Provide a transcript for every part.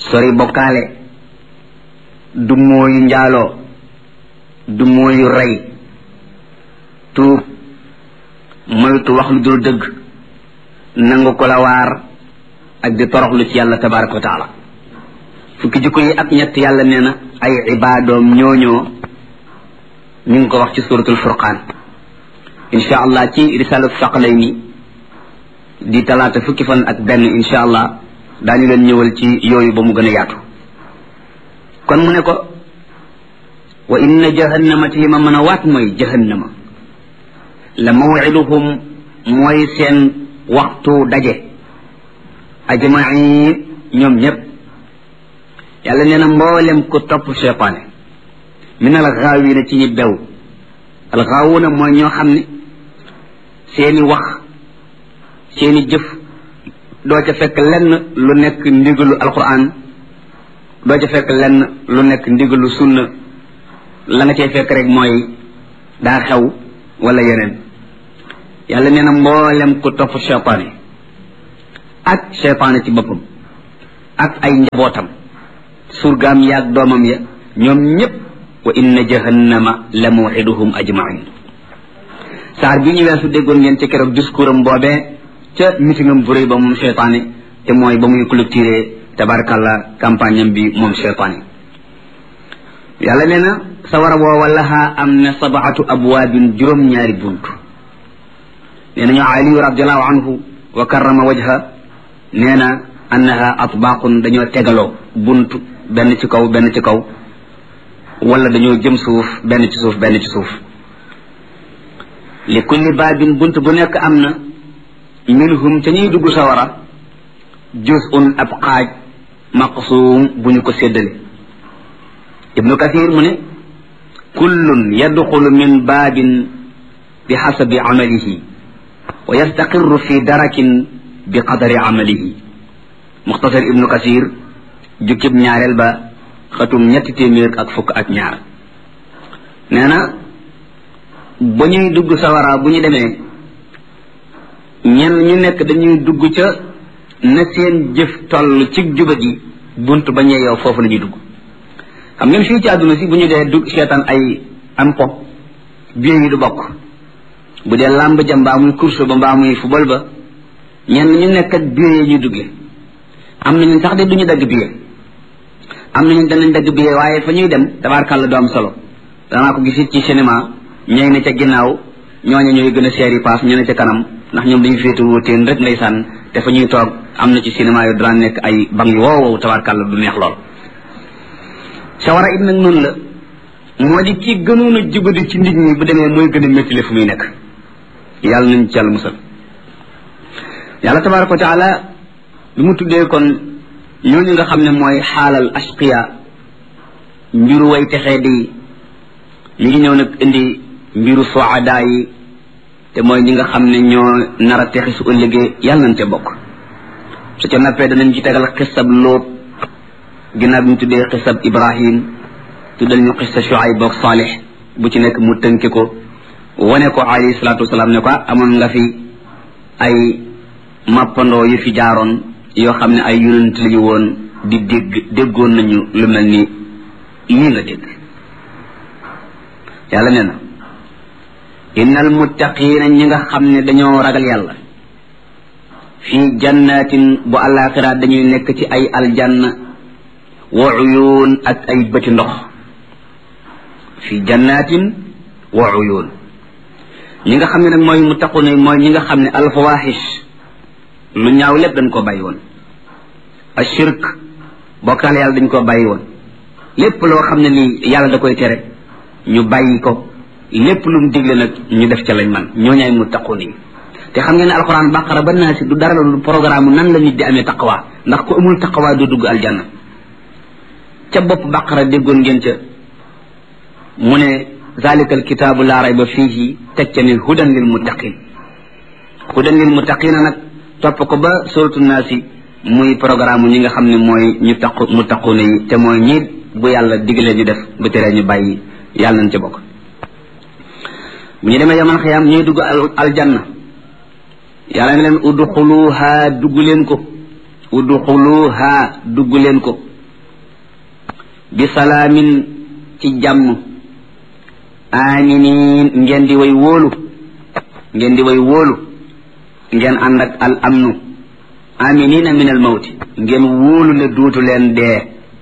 sori bokkaale du mooyu njaaloo du mooyu rey tuub moytu wax lu dul dëgg nangu ko la waar ak di toroxlu ci yàlla tabaraka wa taala fukki jikko yi ak ñett yàlla nee na ay ibaadoom ñooñoo ñu ngi ko wax ci suratul furqaan insha allah ci risalatu saqalayni di talaata fukki fan ak benn insha allah daañu leen ñëwal ci yooyu ba mu gën a yaatu kon mu ne ko wa inna jahannama ti ma mën a waat mooy jahannama la mawiduhum mooy seen waxtu daje ajmain ñoom ñépp yàlla nee na mboolem ku topp cheytaane min al gaawina ci ñi bew al gaawuna mooy ñoo xam ne seeni wax seeni jëf doo ca fekk lenn lu nekk ndigalu alquran doo ca fekk lenn lu nekk ndigalu sunna la nga cay fekk rek mooy daa xew wala yeneen yàlla nee na mboolem ku topp cheytaane ak cheytaane ci boppam ak ay njabootam surgaam yaag doomam ya ñoom ñépp wa inna jahannama la mawxiduhum ajmain saar bi ñu weesu déggoon ngeen ci keroog discours am boobee ca mitingam bu rëy ba moom cheytaane te mooy ba muy clôturer tabarakallah campagne am bi moom cheytaane yàlla nee na sawara woowa lahaa am na sabaatu abwaabin juróom-ñaari bunt nee nañu aliyu radiallahu anhu wa karrama wajha nee na annaha atbaaqun dañoo tegaloo bunt benn ci kaw benn ci kaw wala dañoo jëm suuf benn ci suuf benn ci suuf li kulli baabin bunt bu nekk am na minhum ca ñuy dugg sawara juz'un ab xaaj maqsuum bu ñu ko séddale ibnu kathir mu ne kullun yadxulu min baabin bi xasabi amalihi wa yastaqirru fi darakin bi qadari amalihi muxtasar ibnu kathir jukkib ñaareel ba xatum ñetti téeméer ak fukk ak ñaar nee na ba ñuy dugg sawara bu ñu demee ñenn ñu nekk dañuy dugg ca na seen jëf toll ci jubadi bunt ba ñee yow foofu la ñuy dugg xam ngeen fii ci àdduna si bu ñu dee dugg seetaan ay am po biir yi du bokk bu dee làmb ja mbaa muy course ba mbaa muy football ba ñenn ñu nekk ak biir yi ñuy duggee am nañu sax de duñu dagg biir am nañu danañ dagg biir waaye fa ñuy dem tabaarkàlla du am solo danaa ko gisit ci cinéma ñooy ne ca ginnaaw ñooñu ñooy gën a seeri paas ñu ne ca kanam ndax ñoom dañu féete wóoteen rek ndeysaan te fa ñuy toog am na ci cinéma yu daan nekk ay bang yu wow wow tabaarkàlla du neex lool sawara it nag noonu la moo di ki gënoon a jubadi ci nit ñi bu demee mooy gën a méttile fu muy nekk yàlla nañ ci yàlla musal yàlla tabaraka wa taala bi mu tuddee kon ñooñu nga xam ne mooy xaalal ashqiya mbiru way texee di ñu ngi ñëw nag indi mbiru soada yi te mooy ñi nga xam ne ñoo nar a texi su ëllëgee yàlla nañ ca bokk su ca nappee danañ ci tegal xisab lóot ginnaaw bi ñu tuddee xisab ibrahim tuddal ñu xisa shuayb ak salih bu ci nekk mu tënke ko wane ko alayhi salaatu wasalaam ne ko amoon nga fi ay mappandoo yu fi jaaroon yoo xam ne ay yonent lañu woon di dégg déggoon nañu lu mel ni lii nga dégg yàlla nee na innal muttaqiina ñi nga xam ne dañoo ragal yàlla fii jannatin bu àllaaxira dañuy nekk ci ay aljanna wa uyuun ak ay bëti ndox fii jannatin wa uyuun ñi nga xam ne nag mooy muttaquna mooy ñi nga xam ne alfawaxish lu ñaaw lépp dañ koo bàyyi woon ashirk bokkaale yàlla dañ koo bàyyi woon lépp loo xam ne nii yàlla da koy tere ñu bàyyi ko lépp lu mu digle nag ñu def ca lañ man ñoo ñaay muttaqun yi te xam ngeen ne alxuraan baqara ba naa si du dara lu programme nan la nit di amee taqwa ndax ku amul taqwa du dugg aljanna ca bopp baqara déggoon ngeen ca mu ne zalika alkitaabu laa rayba fiihi teg ca ne hudan lil muttaqin hudan lil muttaqina nag topp ko ba suratu naasi muy programme ñi nga xam ne mooy ñu taqu muttaquna yi te mooy ñi bu yàlla digalee ñu def bu teree ñu bàyyi yàlla nañ ca bokk bu ñu demee yaman xiyaam ñuy dugg aljanna yàlla ne leen udxuluha dugg leen ko udxuluha dugg leen ko bi salaamin ci jàmm aminin ngeen di way wóolu ngeen di way wóolu ngeen ànd ak al amnu aminina min al mawti ngeen wóolu ne duutu leen dee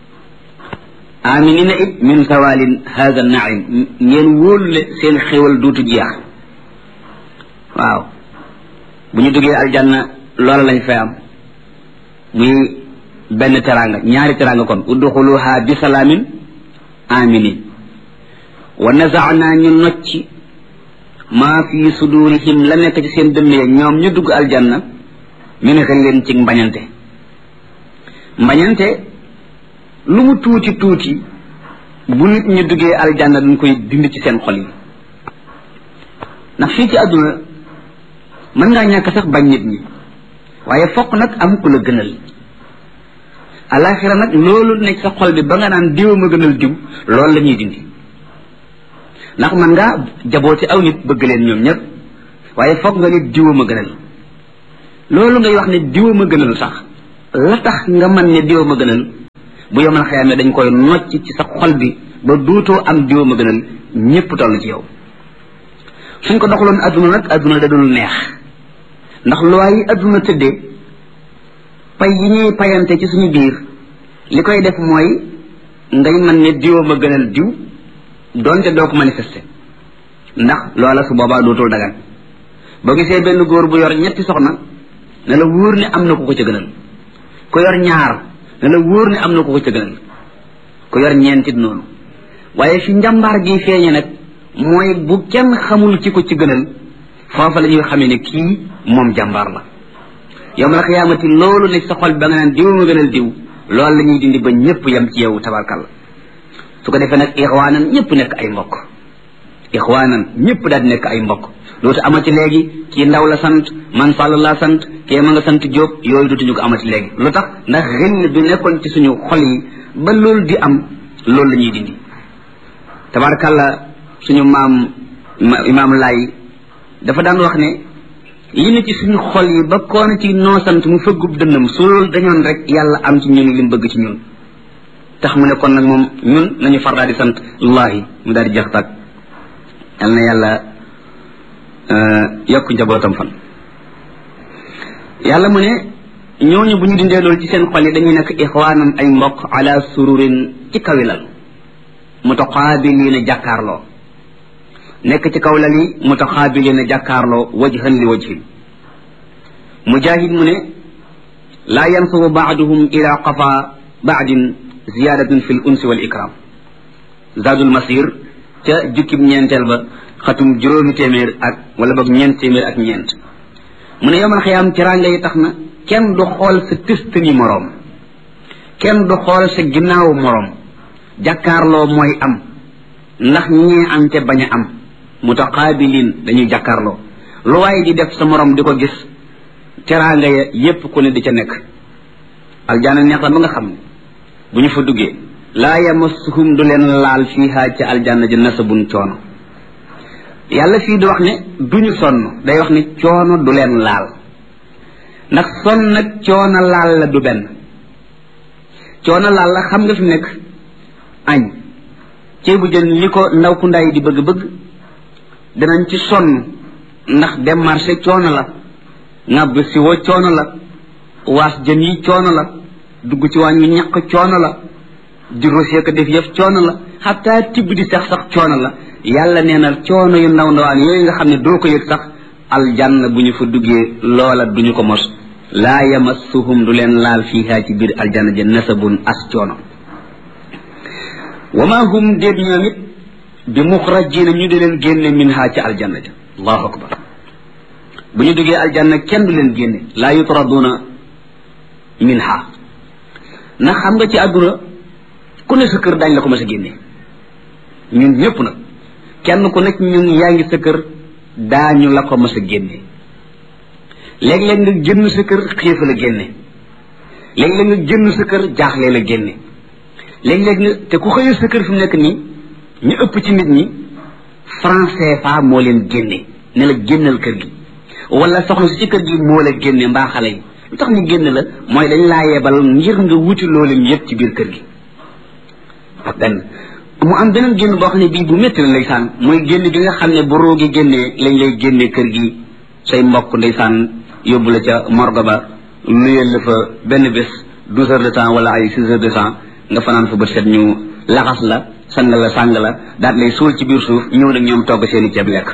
aminina it min sawalin hada naim ngeen wóolu ne seen xéwal duutu jeex waaw bu ñu duggee aljanna loola lañ fay am muy benn teranga ñaari teranga kon udxuluha bi salaamin aminin wa nazaana ñu nocci maa fi sudurihim la nekk ci seen dënn ya ñoom ñu dugg aljanna min xëlleen ci mbañante mbañante lu mu tuuti tuuti bu nit ñu duggee aljanna dañ koy dindi ci seen xol yi ndax fii ci àdduna mën ngaa ñàkk sax bañ nit ñi waaye fokk nag am ku la gënal alaxira nag loolu nekk sa xol bi ba nga naan diw ma gënal diw loolu la ñuy dindi ndax man ngaa jaboote aw nit bëgg leen ñoom ñëpp waaye foog nga ne diwa ma gënal loolu ngay wax ne diwa ma gënal sax la tax nga man ne diwa ma gënal bu yomal xëyam dañ koy nocc ci sa xol bi ba duutoo am diwa ma gënal ñëpp toll ci yow suñ ko doxaloon adduna nag adduna da dul neex ndax loi yi adduna tëddee pay yi ñuy payante ci suñu biir li koy def mooy ngay man ne diwa ma gënal diw donte doo ko manifester ndax loola su boobaa dootul dagan boo gisee benn góor bu yor ñetti soxna ne la wóor ne am na ku ko ca gënal ku yor ñaar ne la wóor ne am na ku ko ca gënal ku yor ñeentit noonu waaye fi njàmbaar gi feeñe nag mooy bu kenn xamul ki ko ci gënal foofa la ñuy xamee ne kii moom jàmbaar la yow ma la xiyaamati loolu nekk sa xol ba nga naan diw ma gënal diw loolu la ñuy dindi ba ñëpp yem ci yow tabarkalla su ko defee nag ixwaanan ñëpp nekk ay mbokk ixwaanan ñëpp daal di nekk ay mbokk dootu amati léegi kii ndaw la sant man sàll laa sant kee ma nga sant jóob yooyu dootuñu ko amati léegi lu tax ndax xill bi nekkoon ci suñu xol yi ba loolu di am loolu la ñuy dindi tabarkalla suñu maam imaam laay dafa daan wax ne li ne ci suñu xol yi ba koona ci noo sant mu fëggub dënnam su loolu dañoon rek yàlla am ci ñun li mu bëgg ci ñun tax mu ne kon nag moom ñun nañu far daal di sant allahi mu daal di jeex tàkk yal na yàlla yokk njabootam fan yàlla mu ne ñooñu bu ñu dindee loolu ci seen xol yi dañuy nekk ixwaanan ay mbokk ala sururin ci kawilal mutaqaabiliina jàkkaarloo nekk ci kaw lal yi mutaxaabiliina jàkkaarloo wajhan li wajhin mujahid mu ne laa yansubu baaduhum ila qafa baadin ziyadatun fi l unsi wal ikram zadul masir ca jukkib ñeenteel ba xatum juróomi téeméer ak wala boog ñeent téeméer ak ñeent mu ne yomal xiyaam ci rànga yi tax na kenn du xool sa tëstani moroom kenn du xool sa ginnaawu moroom jàkkaarloo mooy am ndax ñee am te bañ a am mutaqaabilin dañuy jàkkaarloo lu waaye di def sa morom di ko gis teraanga ya yépp ku ne di ca nekk aljaana neex la ba nga xam ne bu ñu fa duggee laa yamassuhum du leen laal fiiha ca aljanna ja nasabun coono yàlla fii di wax ne duñu sonn day wax ne coono du leen laal ndax sonn nag coono laal la du benn coono laal la xam nga fi nekk añ ceebu jën li ko ndaw ku ndaay di bëgg-bëgg danañ ci sonn ndax dem marché coono la ŋàbb si wo coono la waas jën yi coono la dugg ci waañ wi ñaq coono la di rosé ko def yëf coono la xataa tibb di sax sax coono la yàlla nee na coono yu ndaw ndawaan yooyu nga xam ne doo ko yëg sax aljanna bu ñu fa duggee loola duñu ko mos laa yamassuhum du leen laal fiiha ci biir aljanna ja nasabun as coono wa ma hum déet ñoom it bi muxrajina ñu di leen génne minha ci aljanna ja allahu akbar bu ñu duggee aljanna kenn du leen génne laa yutraduna minha ndax xam nga ci àdduna ku ne sa kër daañ la ko mas a génne ñun ñëpp nag kenn ku nekk ñun yaa ngi sa kër daañu la ko mas a génne léeg-léeg nga génn sa kër xiifa la génne léeg-léeg nga génn sa kër jaaxle la génne léeg-léeg nga te ku xëyee sa kër fi mu nekk nii ñu ëpp ci nit ñi franc CFA moo leen génne ne la génnal kër gi wala soxna si ci kër gi moo la génne mbaa xale yi lu tax ñu génn la mooy dañ laa yebal ngir nga wuti loolu yëpp ci biir kër gi benn mu am beneen génn boo xam ne bii bu métti la ndeysaan mooy génn bi nga xam ne bu roogi génnee lañ lay génnee kër gi say mbokk ndeysaan yóbbu la ca morgue ba nuyeel la fa benn bés douze heures de temps wala ay six heures de temps nga fanaan fa bët set ñu laxas la sang la sàng la daal lay suul ci biir suuf ñëw nag ñoom togg seeni ceeb lekk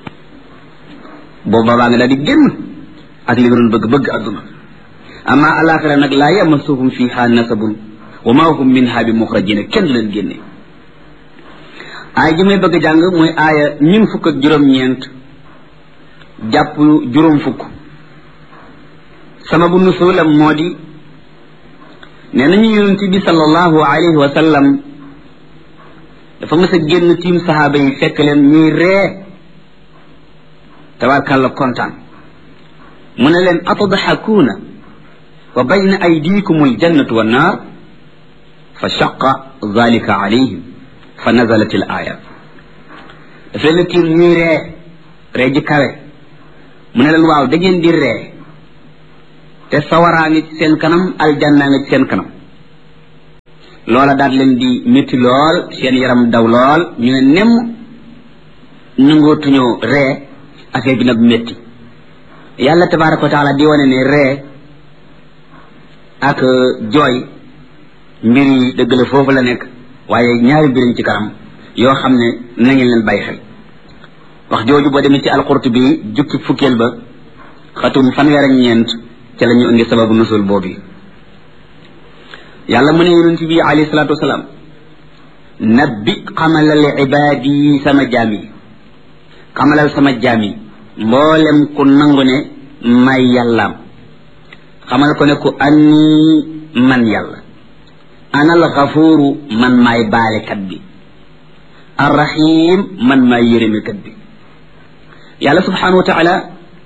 boobu baa nga daal di génn ak li nga doon bëgg bëgg adduna amma alaxira nag laa yamassuhum fiha nasabun wa ma hum minha bi muxrajina kenn du leen génne aaya ji may bëgg jàng mooy aaya ñun fukk ak juróom-ñeent jàpp juróom fukk sababu nusulam moo di nee nañu yonent bi sallallahu alayhi wa sallam dafa mës a génn tiim sahaaba yi fekk leen ñuy ree tabarkàlla kontaan mu ne leen atadxakuuna wa bayna aydikum aljannatu wannaar fa shaqa dalika alayhim fa nazalat al aya daf leen a tiim ñuy ree ree ji kawe mu ne leen waaw da ngeen di ree te sawaraa ngi ci seen kanam aljannaa ngi ci seen kanam loola daal leen di métti lool seen yaram daw lool ñu ne nem nangootuñoo ree affaire bi nag métti yàlla tabaraka wa taala di wane ne ree ak jooy mbir yi dëgg la foofu la nekk waaye ñaari mbiriñ ci kanam yoo xam ne na ngeen leen bàyyi xel wax jooju boo demee ci alqurtubi jukki fukkeel ba xatum fanweer ak ñeent ca la ñu indi sababu nusul boobu yàlla mu ne yonent bi alayhi salaatu wasalaam nabbi xamalal ibaadi yi sama jaam yi xamalal sama jaam yi mboolem ku nangu ne may yàllaam xamal ko ne ku anni man yàlla ana al gafuuru man maay baalekat bi arrahim man maay yërëmekat bi yàlla subhanahu wa taala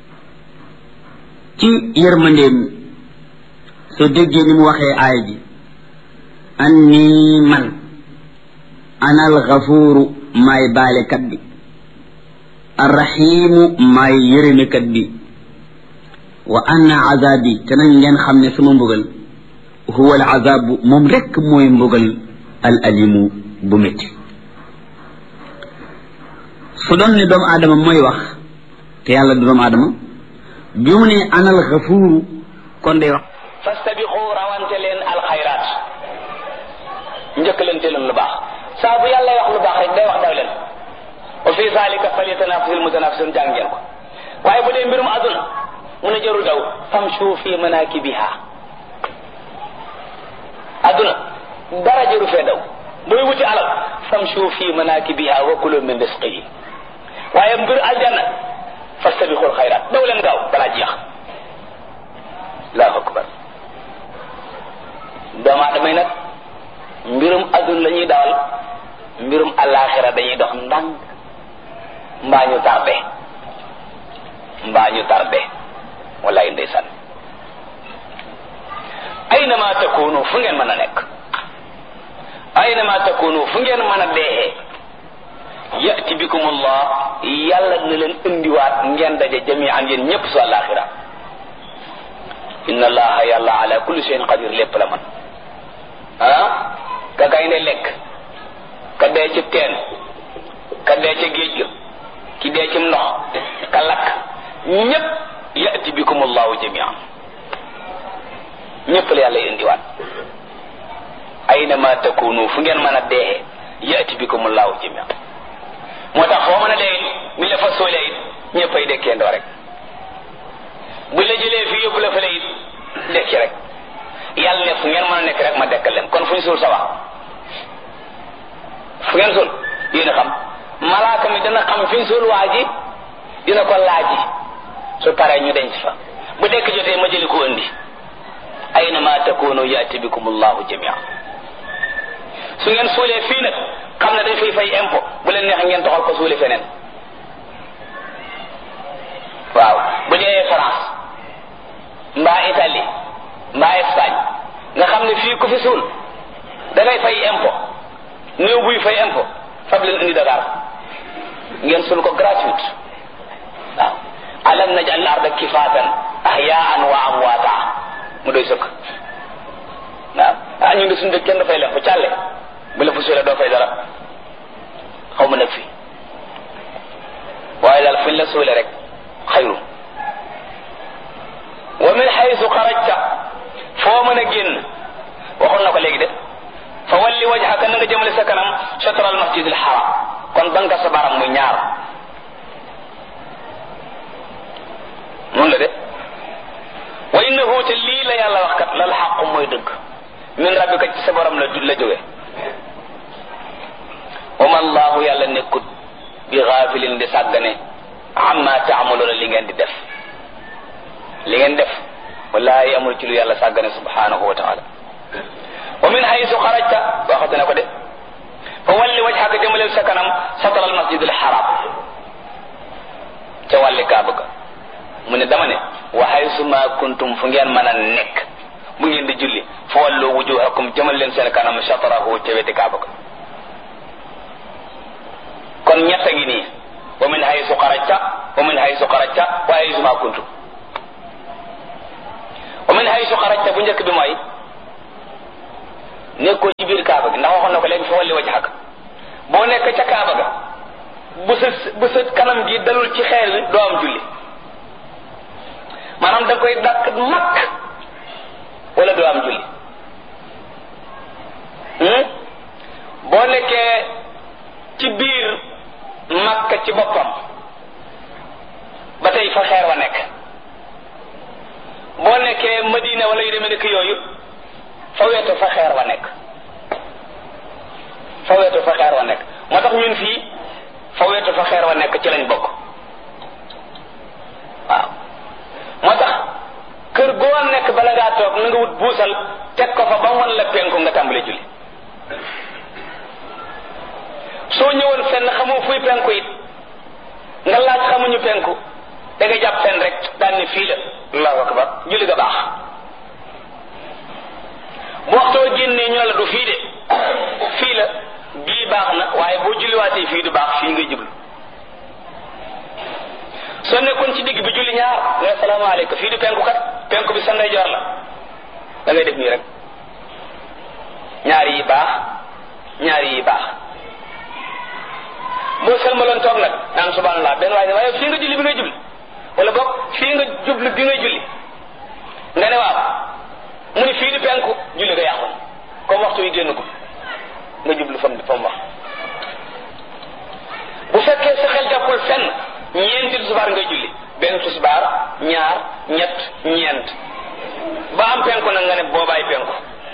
ci yërmandeem soo déggee ni mu waxee aaya ji anni man ana al gafuuru maay baalekat bi arrahimu maay yërëmekat bi wa anna azabi te nañ ngeen xam ne sama mbugal huwa al azabu moom rekk mooy mbugal al alimu bu métti su doon ne doomu aadama mooy wax te yàlla du doomu aadama bi mu ne anal xafuuru kon day wax fastabiqu rawante leen alxayraat njëkkalante leen lu baax saa bu yàlla wax lu baax rek day wax daw leen wa fi zalika falyatanafasil mutanafisun jàng ngeen ko waaye bu dee mbirum aduna mu ne jarul daw famshu fi manakibiha aduna dara jaru fee daw booy wuti alal famshu fi manakibiha wa kulu min risqihi waaye mbir aljanna fastabiqul xayraat daw leen gaaw balaa jeex allahu akbar doomu aadama yi nag mbirum aduna la ñuy dawal mbirum alaxira dañuy dox ndànk mbaa ñu tardé mbaa ñu tardé wallaay ndeysaan aynama takunu fu ngeen mën a nekk aynama takunu fu ngeen mën a deexee yati bikum allah yàlla na leen indiwaat ngeen daje jamian yéen ñëpp su alaxira inna allaha yàlla ala kulli shay'in qadir lépp la man ah ka gaynde lekk ka dee ci teen ka dee ca géej ga ki dee ci ndox ka lakk ñëpp yati bikum allahu jamian ñëpp la yàlla indiwaat aynama takunu fu ngeen mën a deexee yati bikum allahu jamian moo tax foo mën a dee bu la fa soolee it ñëppay dekkeendoo rek bu la jëlee fii yóbbu la fële it dekki rek yàlla ne fu ngeen mën a nekk rek ma dekkal leen kon fu ñu suul sa wax fu ngeen suul yéen a xam malaaka mi dana xam fi ñu suul waa ji dina ko laaji su paree ñu denc fa bu dekk jotee ma jëli ko indi aynama takunu yaati bikum allahu jamia su ngeen suulee fii nag xam ne dañ fay fay impôt bu leen neex ngeen toxal ko suuli feneen waaw bu dee France mbaa Italie mbaa Espagne nga xam ne fii ku fi suul da ngay fay impôt néew buy fay impôt fab leen indi Dakar ngeen suul ko gratuite waaw alam najal arda kifaatan ahyaan wa amwaata mu doy sëkk waaw ah ñu ngi suñu dëkk kenn dafay leen fa càlle bu la fa suulee doo fay dara xaw ma nag fi waaye daal fuñ la suulee rek xayru wa min xaysu xarajta foo mën a génn waxoon na ko léegi de fa walli wajhaka na nga jëmale sa kanam chatra al masjid al haram kon banka sa baram muy ñaar noonu la de wa innahu te lii la yàlla wax kat lal xaqu mooy dëgg min rabbika ci sa borom la la jóge wa ma allahu yàlla nekkut bi gaafilin di sàggane amma taamaloona li ngeen di def li ngeen def wallahi amul ci lu yàlla sàggane subhanahu wa taala wa min haysu xarajta waxate na ko de fa walli wajhaka jëmaleel sa kanam satara al masjid al haram ca wàlli kaaba ga mu ne dama ne wa haysu ma kuntum fu ngeen mën a nekk bu ngeen di julli fa wallu wujuhakum jëmal leen seen kanam satarahu ca weti kaaba ga kon ñett a ngi nii wa min haysu xarajta wa min haysu xarajta wa haysu ma kuntum wa min haysu xarajta bu njëkk bi mooy nekkoo ci biir kaaba gi ndax waxoon na ko léegi fa walli wajhak boo nekk ca kaaba ga bu sa bu sa kanam gi dalul ci xeer bi doo am julli maanaam da koy dakk makk wala doo am julli boo nekkee ci biir makka ci boppam ba tey fa xeer wa nekk boo nekkee madina wala yu demee nekk yooyu fa wetu fa xeer wa nekk fa wetu fa xeer wa nekk moo tax ñun fii fa wetu fa xeer wa nekk ci lañ bokk waaw moo tax kër goo nekk bala ngaa toog na nga wut buusal teg ko fa ba wan la penku nga tàmbale julli soo ñëwoon fenn xamoo fuy penku it nga laaj xamuñu penku da nga jàpp fenn rek daan ni fii la allahu akbar julli ga baax bu waxtoo génnee ñu la du fii de fii la bii baax na waaye boo julliwaatee fii du baax fii ngay jublu soo nekkoon ci digg bi julli ñaar nga salaamaaleykum fii du penku kat penku bi sa ndeyjoor la da ngay def nii rek ñaari yi baax ñaari yi baax boo sëlmaloon toog nag naan subhanallah benn waaye ne waaye fii nga julli bi ngay jubli wala boog fii nga jublu bi ngay julli nga ne waaw mu ni fii di penku julli nga yàqu comme waxtu yi génn ko nga jublu fam fa mu wax bu fekkee sa xel jàppul fenn ñeenti tisbaar ngay julli benn tisbaar ñaar ñett ñeent ba am penku nag nga ne boobaay penku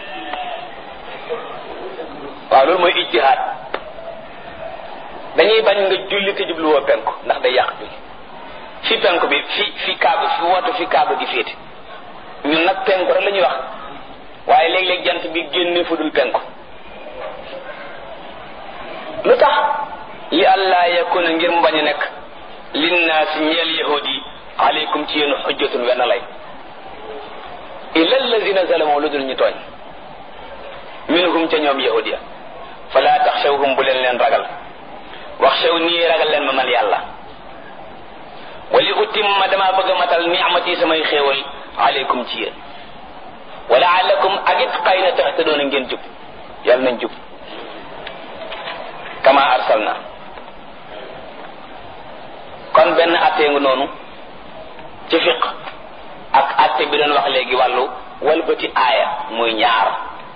waaw loolu mooy ijtihaad dañuy bañ nga julli te jubluwoo penku ndax day yàq julli fi penku bi fi fi kaaba fi wootu fi kaaba gi féete ñun nag penku rek la ñuy wax waaye léeg-léeg jant bi génne fu dul penku lu tax li allah yakuna ngir mu bañ a nekk linnaasi ñeel yahudi yi aleykum ci yéen xujjatun wenn lay illa allazina zalamu lu dul ñu tooñ minhum ca ñoom yahudi ya fala taxshawhum bu leen leen ragal wax xew nii ragal leen ma man yàlla wali utimma dama bëgg a matal ni'mati samay xéewal aleykum ci yéen wala alakum ak it xëy na tax te doon ngeen jub yàlla nañ jub kama arsalna kon benn attee nga noonu ci fiq ak atte bi doon wax léegi wàllu walbati aaya muy ñaar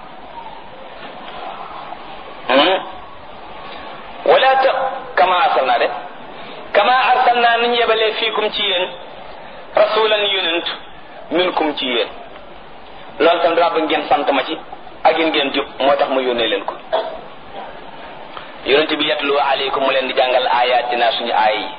wala ta kama arsalna de kama arsalna ni ñu yebalee fiikum ci yéen rasulan yonent minkum ci yéen loolu tam dama bëgg ngeen sant ma ci ak yéen ngeen jub moo tax mu yónnee leen ko yonent bi yatlu aleykum mu leen di jàngal ayatina suñu aaya yi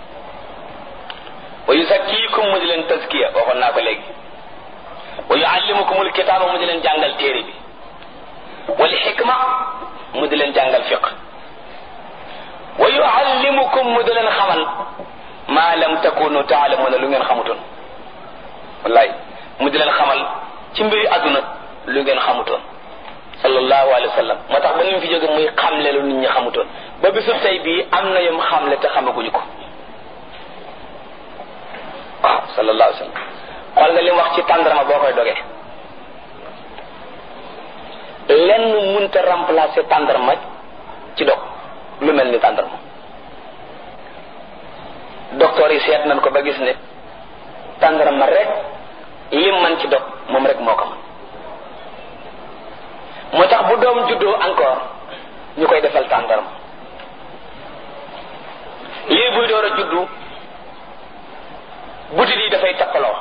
wa yusakkiikum mu di leen taskiya waxoon naa ko léegi wa yuallimukumul kitaaba mu di leen jàngal téere bi wal xikma mu di leen jàngal fiq wa yuallimukum mu di leen xamal maa lam takunu taalamuna lu ngeen xamutoon wallaay mu di leen xamal ci mbiri àdduna lu ngeen xamutoon sallallahu alayhi wa sallam moo tax ba ni mu fi jóge muy xamle lu nit ñi xamutoon ba bisu tey bii am na yom xamle te xamaguñu ko waaw sallallahu alayhi wa sallam xool nga li mu wax ci tàndarama boo koy dogee lenn mun mënta remplacer tàndarma ci dog lu mel ni tàndarma docteur yi seet nañ ko ba gis ne tàndarma rek lim man ci dog moom rek moo ko man moo tax bu doom juddoo encore ñu koy defal tàndarma lii buy door a juddu butit yi dafay tappaloo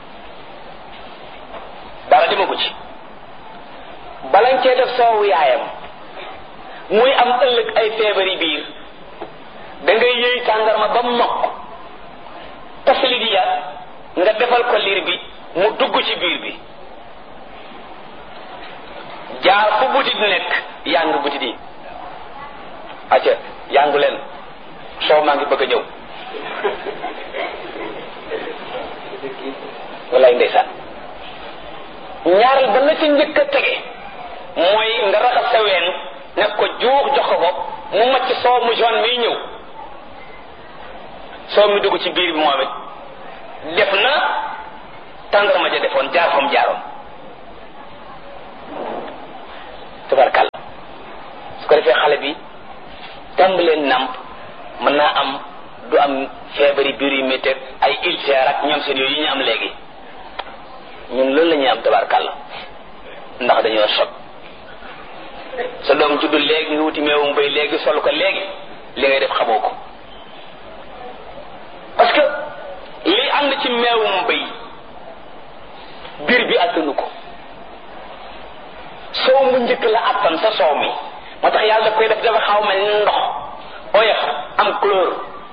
dara demagu ci balañ cee def soowu yaayam muy am ëllëg ay feebari biir da ngay yëy tàndarma ba mokk tasli di ya nga defal ko liir bi mu dugg ci biir bi jaar fu butit nekk yàng butit yi acca yàngu leen soow maa ngi bëgg a ñëw wallaay ndeysaan ñaareel ba la ci njëkk a tege mooy nga raxas sa ween nekk ko juux jox ko ko mu macc soow mu jaune miy ñëw soow mi dugg ci biir bi moom it def na tàndarma ja defoon jaar fam jaaroon tubarkàlla su ko defee xale bi tàmbalee namp mën naa am du am feebari biir yu métti ay ulcère ak ñoom seen yooyu yi ñu am léegi ñun loolu la ñuy am tabarkàlla ndax dañoo sob sa doom juddu léegi nga wuti meewum bay léegi sol ko léegi li ngay def xamoo ko parce que li ànd ci meewum bay biir bi attanu ko soow mu njëkk la attan sa soow mi moo tax yàlla daf koy def dafa xaw mel ni ndox oyof am couleur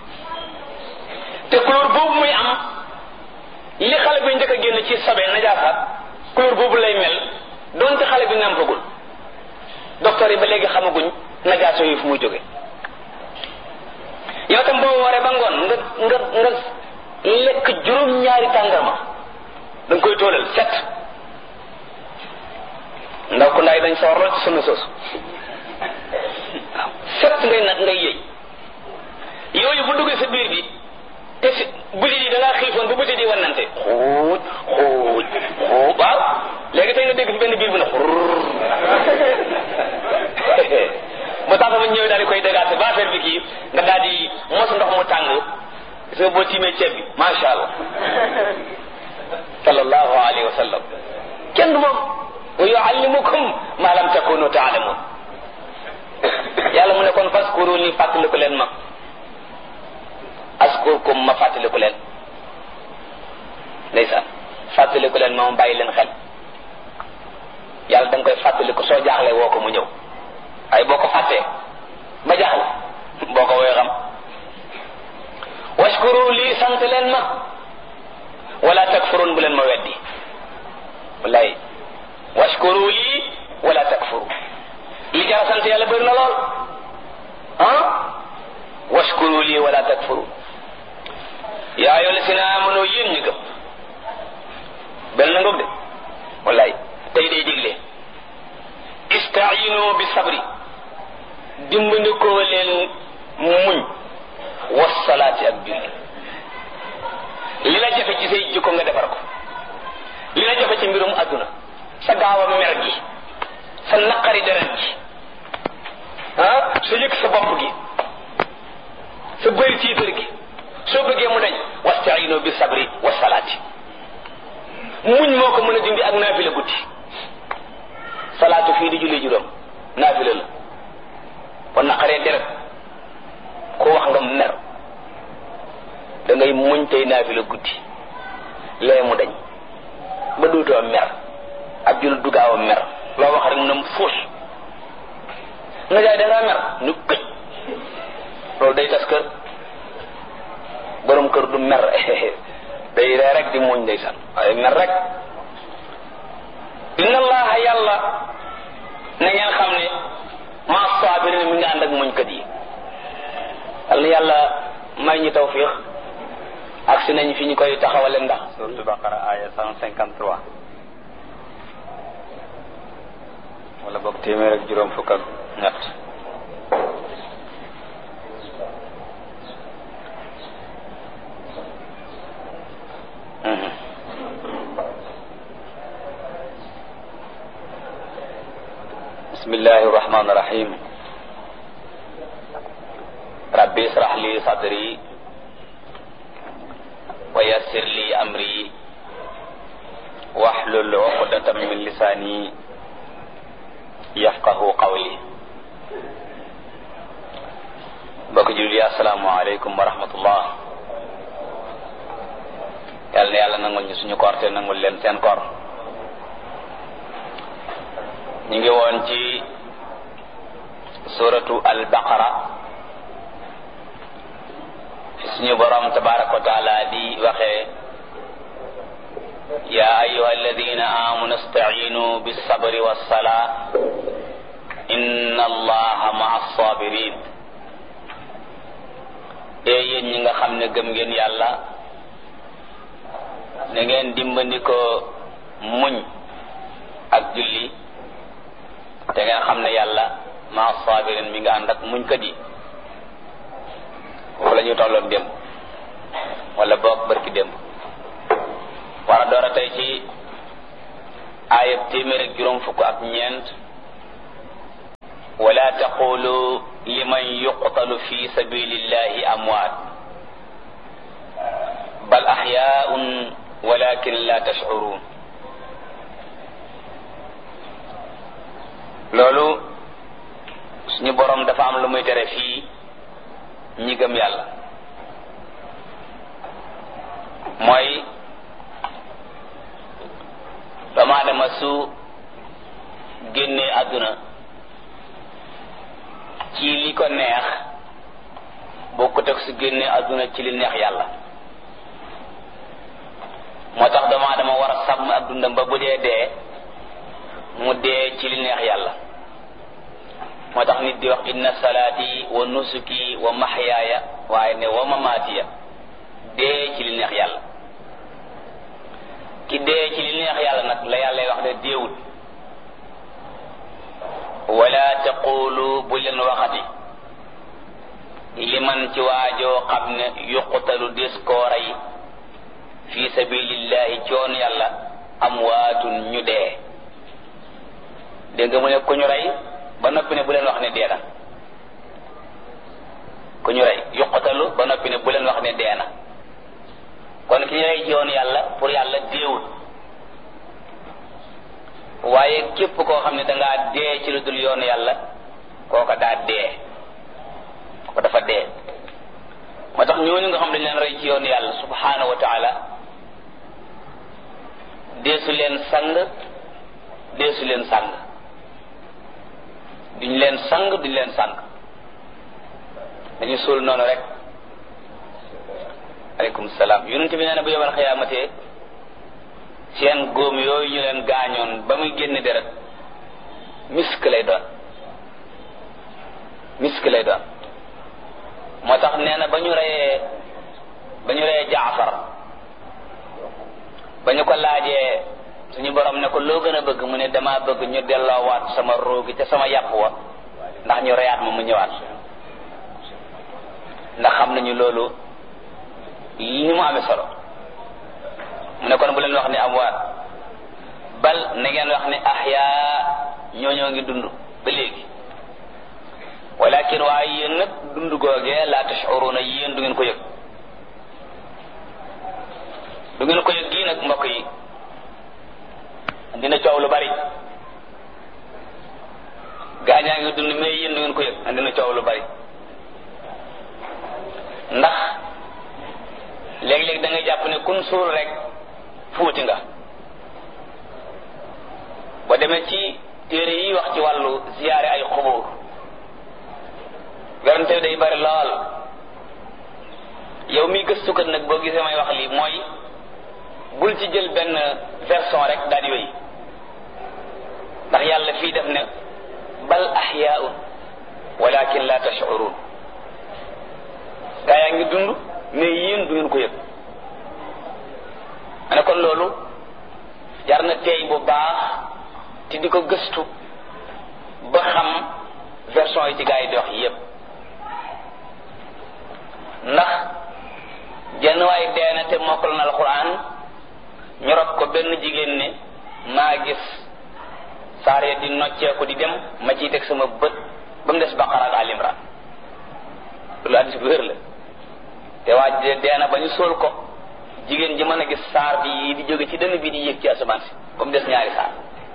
te couleur boobu muy am li xale bi njëkk a génn ci sobe najaasaat couleur boobu lay mel donte xale bi nàmpagul docteur yi ba léegi xamaguñ najaaso yi fu muy jóge yow tam boo waree ba ngoon nga nga nga lekk juróom-ñaari tàndarma da nga koy tóolal set ndaw ku ndaay dañ sawar lool ci sunna soosu waaw set ngay nag ngay yëy yooyu bu duggee sa biir bi te si butit yi da ngaa xiifoon bu butit yi wannante xuuj xuuj xuuj waaw léegi tey nga dégg fi benn biir bu ne xurr ba tax sama ñëwee daal di koy dégaase ba affaire bi kii nga daal di mos ndox mu tàng gis nga boo tiimee ceeb bi macha allah sallallahu alayhi wa sallam kenn du moom wa yuallimukum ma lam takunu taalamun yàlla mu ne kon faskuru ni fàttaliku leen ma askurkum ma fàttaliku leen ndeysaan fàttaliku leen ma ma bàyyi leen xel yàlla da nga koy fàttaliku soo jaaxlee woo ko mu ñëw ay boo ko fàttee ba jaaxle boo ko woy xam washkuru lii sant leen ma wala takfurun bu leen ma weddi wallaay washkuru lii wala takfuru li jara sant yàlla bëri na lool ah washkuru lii wala takfuru yaa ayyuha llazina amanu yéen ñi gëm benn ngoog de wallaay tey day digle istainu bi sabri dimbandikoo leen muñ wasalaati ak julli li la jafe ci say jikko nga defar ko li la jafe ci mbirum adduna sa gaaw a mer gi sa naqari deret gi ah sa yëg sa bopp gi sa bëri tiitar gi soo bëggee mu dañ wastaino bi sabri wasalaati muñ moo ko mën a dindi ak naafila guddi salaatu fii di julli juróom naafila la kon naqaree deret ko wax nga mer da ngay muñ tey naafila guddi lee mu dañ ba dootoo mer ab jul dugaaw a mer loo wax rek mu ne fuus nga jaay da ngaa mer nu këj loolu day tas kër borom kër du mer day ree rek di muñ ndeysaan waaye mer rek inna allaha yàlla na ngeen xam ne maa saabirina mi nga ànd ak muñkat yi yal na yàlla may ñu tawfiq ak si nañ fi ñu koy taxawale ndax surtout baqara aya cent cinquante trois wala boog téeméer ak juróom fukk ak ñett بسم الله الرحمن الرحيم ربي اشرح لي صدري ويسر لي أمري واحلل عقدة من لساني يفقه قولي mbokk julli assalaamu aleykum wa rahmatullah yàlla na yàlla nangul ñu suñu koor te nangul leen seen koor ñu ngi woon ci suratu al-baqara fi suñu borom tabaraka wa taala di waxee ya ayuha alladina amanu istaciinu bilsabri walsalaa inna allaha maa alsabirin ee yéen ñi nga xam ne gëm ngeen yàlla na ngeen dimbandikoo muñ ak julli te ngeen xam ne yàlla maa sabirin mi nga ànd ak muñ kat yi foofu la ñu tolloon démb wala boog barki démb war a door a tey ci aayab téeméer ak juróom fukk ak ñeent wala taqulu liman yuqtalu fi sabilillahi amwaat bal axyaun walakin la tashcuruun loolu suñu borom dafa am lu muy tere fii ñi gëm yàlla mooy doomu aadama su génnee àdduna ci li ko neex bokkut ak su génnee àdduna ci li neex yàlla moo tax doomu aadama war a sàmm ak dundam ba bu dee dee mu dee ci li neex yàlla moo tax nit di wax inna salaati wa nusuki wa maxyaaya waaye ne wa mamaatiya dee ci li neex yàlla ki dee ci li neex yàlla nag la yàlla wax ne déewut wala taqulu bu leen waxati liman ci waajoo xam ne yuqtalu des koo rey fi sabilillahi coon yàlla amwaatun ñu dee dégg nga mu ne ku ñu rey ba noppi ne bu leen wax ne dee na ku ñu rey yuqatalu ba noppi ne bu leen wax ne dee na kon ki ñu rey ci yoon yàlla pour yàlla déewul waaye képp koo xam ne dangaa dee ci lu dul yoon yàlla kooka daa dee ko dafa dee moo tax ñooñu nga xam dañ leen rey ci yoon yàlla subhanahu wa taala deesu leen sang deesu leen sang duñ leen sang duñ leen sang dañu suul noonu rek aleykum salaam yonente bi nee na bu yomal xiyaamate seen góom yooyu ñu leen gaañoon ba muy génn deret misk lay doon misk lay doon moo tax nee na ba ñu reyee ba ñu reyee jaafar ba ñu ko laajee suñu borom ne ko loo gën a bëgg mu ne dama bëgg ñu delloowaat sama roogi te sama yàpp wa ndax ñu reyaat ma mu ñëwaat ndax xam nañu loolu ni mu amee solo mu ne kon bu leen wax ne amwaat bal na ngeen wax ne ahyaa ñooñoo ngi dund ba léegi walakin waaye yéen nag dund googee la tashuruna yéen du ngeen ko yëg du ngeen ko yëg gii nag mbokk yi dina coow lu bari gaañaa ngi dund mais yéen du ngeen ko yëg dina coow lu bari ndax léeg-léeg da ngay jàpp ne kun suul rek fuuti nga boo demee ci téere yi wax ci wàllu ziyaare ay xubur werante day bari lool yow mi gëstukat nag boo gisee may wax lii mooy bul ci jël benn version rek daal di wéy ndax yàlla fii def ne bal ahyaun walakin la tashurun gaa yaa ngi dund mais yéen du ngeen ko yëg ma ne kon loolu jar na teey bu baax te di ko gëstu ba xam version yi ci gaa yi di wax yépp ndax jenn waay dee na te mokkal na alquran ñu rob ko benn jigéen ne maa gis saar ya di nocceeku di dem ma ciy teg sama bët ba mu des baqara ak alimran loolu addis bu wér la te waa dee na ba ñu sóol ko jigéen ji mën a gis saar bi di jóge ci dënn bi di yéeg ci asamaan si ba mu des ñaari saar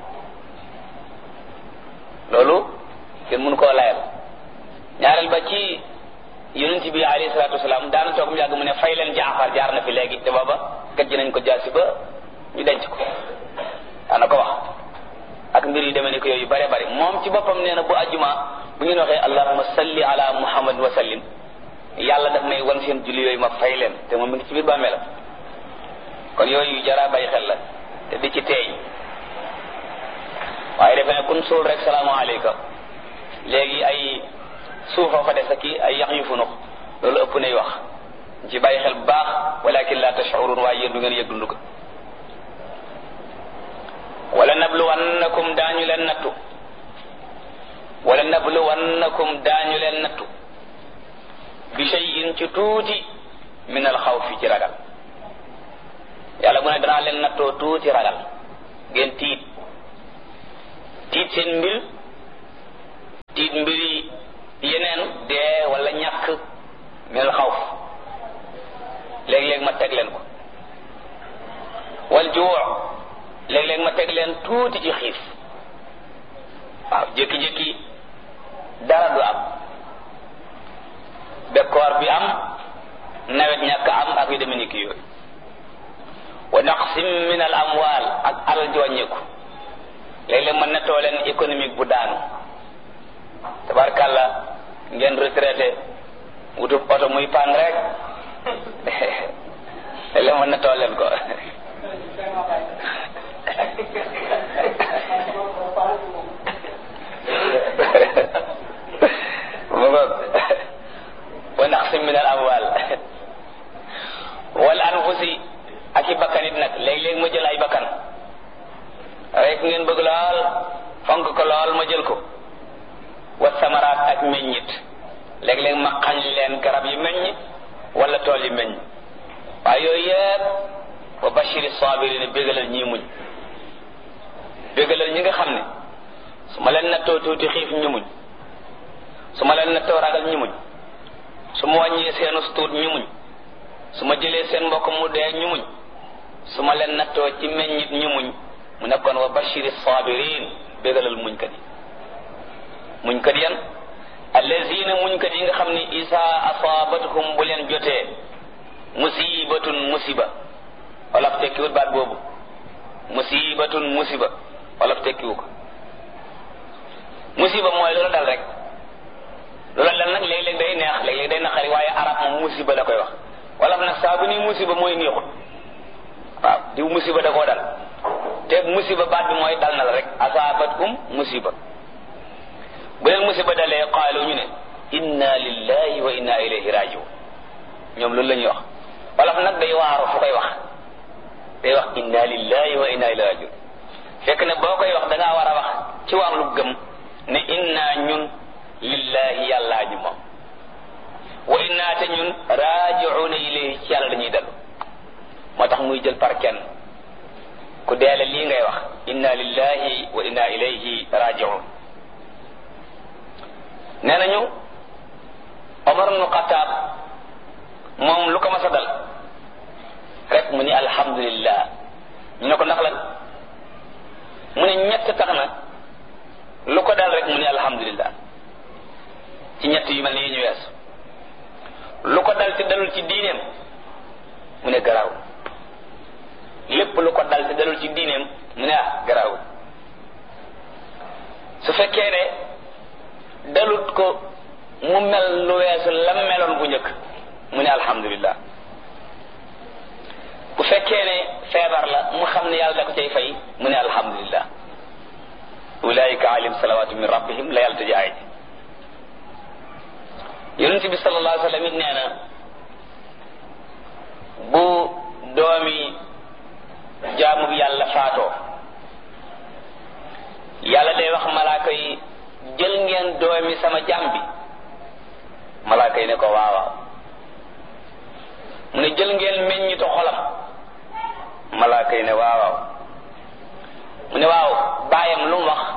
loolu kenn mënu koo layal ñaareel ba ci yonent bi alayhi salaatu wasalaam daana toog mu yàgg mu ne fay leen jaafar jaar na fi léegi te booba gajj nañ ko jaasi ba ñu denc ko daana ko wax ak mbir yu demee ni ko yooyu bare bare moom ci boppam nee na bu ajjuma bu ngeen waxee allahumma salli ala muhammad wa sallim yàlla daf may wan seen julli yooyu ma fay leen te moom mi ngi ci biir bàmmeelam kon yooyu jara bàyyi xel la te di ci teey waaye defe ne kun suul rek salaamaaleyka léegi ay suufa fa des aki ay yax yu funux loolu ëpp nay wax ci bàyyi xel bu baax walakin la tashurun waaye yéen du ngeen yëg dund ko wala nabluwannakum daañu leen nattu wala nabluwannakum daañu leen nattu bi shay'in ci tuuti min al xawfi ci ragal yàlla mu ne danaa leen nattoo tuuti ragal ngeen tiit tiit seen mbir tiit mbiri yeneen dee wala ñàkk minal xawf léeg-léeg ma teg leen ko wal juu léeg-léeg ma teg leen tuuti ci xiif waaw jékki-jékki dara du am bekkoor bi am nawet ñàkk am ak yu demee ni ki yooyu wa naqsim min al amwal ak alal ji wàññeeku léeg-léeg ma nettoo leen économique bu daanu tabarkàlla ngeen retraité wutub oto muy pan rek léeg-léeg ma nettoo leen ko mu ngoog wa naqsim min al amwal wal anfusi ak i bakkan it nag léeg-léeg ma jël ay bakkan rek ngeen bëgg lool fonk ko lool ma jël ko wa samaraat ak meññit léeg-léeg ma xañ leen garab yi meññ wala tool yi meññ waaye yooyu yëpp wa bashiri sabirin bégalal ñii muñ bégalal ñi nga xam ne su ma leen nattoo tuuti xiif ñu muñ su ma leen nattoo ragal ñu muñ su ma wàññee seenu tuut ñu muñ su ma jëlee seen mbokk mu dee ñu muñ su ma leen nattoo ci meññit ñu muñ mu nekkoon wa bashiri sabirin bégalal muñkat yi muñkat yan allazina muñkat yi nga xam ni isa asabatuhum bu leen jotee musibatun musiba wala tekkiwut baat boobu musibatun musiba wala tekkiwu ko musiba mooy loolu dal rek loolu dal nag léeg-léeg day neex léeg-léeg day naqari waaye arab moom musiba la koy wax wala nag saa bu ni musiba mooy neexut waaw diw musiba da koo dal te musiba baat bi mooy dal na la rek asaabatkum musiba bu leen musiba dalee qaalu ñu ne inna lillahi wa inna ilayhi rajiun ñoom loolu la ñuy wax wala nag day waaru fu koy wax day wax inna lillahi wa inna ilayhi rajiun fekk ne boo koy wax da ngaa war a wax ci wàllu gëm ne inna ñun lillahi yàllaa ñu moom wa inna te ñun rajiuna ilayhi ci yàlla dañuy dellu moo tax muy jël par kenn ku deele lii ngay wax inna lillahi wa inna ilayhi rajiun nee nañu Omar ibnu Xataab moom lu ko mas a dal rek mu ni alhamdulillah ñu ne ko ndax lan mu ne ñett tax na lu ko dal rek mu ni alhamdulillah ci ñett yu mel ni yi ñu weesu lu ko dal te dalul ci diineem mu ne garaaw lépp lu ko dal te dalul ci diineem mu ne ah garaaw su fekkee ne dalut ko mu mel lu weesu lam meloon bu njëkk mu ne alhamdulillah bu fekkee ne feebar la mu xam ne yàlla da ko cay fay mu ne alhamdulillah ulaika alim salawatu min rabbihim la yàlla tëj aay yonent bi sallallahu alayhi wa sallam it nee na bu doomi jaamu bi yàlla faatoo yàlla day wax malaaka yi jël ngeen doomi sama jaam bi malaaka yi ne ko waawaaw mu ne jël ngeen meññitu xolam malaaka yi ne waawaaw mu ne waaw baayam lu mu wax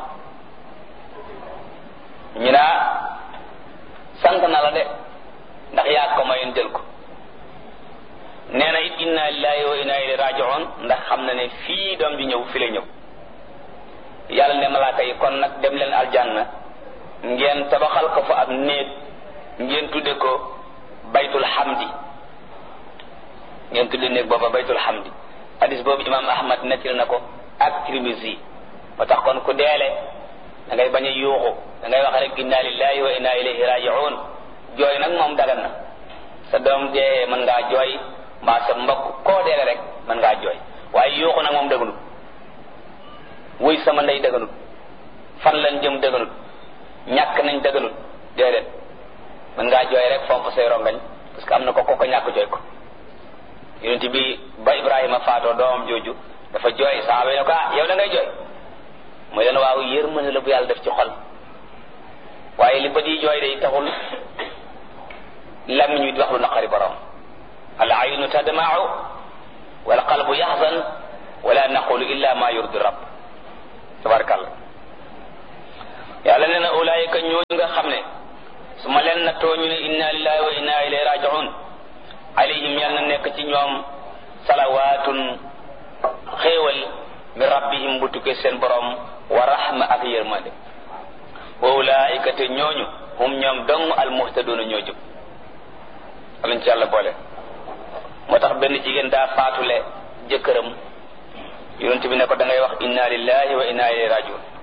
ñu naa sant na la de ndax yaa ko mayoon jël ko nee na it inna lillahi wa inna ilayhi raji'un ndax xam na ne fii doom ji ñëw fi la ñëw yàlla ne malaaka yi kon nag dem leen aljanna ngeen tabaxal ko fa ab néeg ngeen tudde ko baytul hamdi ngeen tudde néeg booba baytul hamdi hadis boobu imam ahmad nettil na ko ak Tirmisi moo tax kon ku deele da ngay bañ a yuuxu da ngay wax rek inna lillahi wa inna ilayhi raji'un jooy nag moom dagan na sa doom dee mën ngaa jooy mbaa sa mbokk koo deele rek mën ngaa jooy waaye yuuxu nag moom dëgganut wuy sama ndey dëgganut fan lañ jëm dëgganut ñàkk nañ dëgganut déedéet mën ngaa jooy rek fomp say rongañ parce que am na ko ko ko ñàkk jooy ko yonent bi ba Ibrahima faatoo doomam jooju dafa jooy saaba yi ne ko ah yow da ngay jooy mooy leen waaw yërmande la bu yàlla def ci xol waaye li bët yi jooy day taxul làmmiñ wi di wax lu naqari borom al aynu tadma'u wal qalbu yaxzan wala naqulu illa ma yurdi rabb tabarakallah yàlla nee na ulaayika ñooñu nga xam ne su ma leen nattoo ñu ne inna lillahi wa inna ilayhi raji'un alayhim yal na nekk ci ñoom salawaatun xéewal min rabbihim bu tukkee seen borom wa rahma ak yërmande wa ulaayika te ñooñu hum ñoom dong almuhtaduuna ñoo jub alañ ci yàlla boole moo tax benn jigéen daa faatule jëkkëram yonent bi ne ko da ngay wax inna lillahi wa inna ilayhi rajiun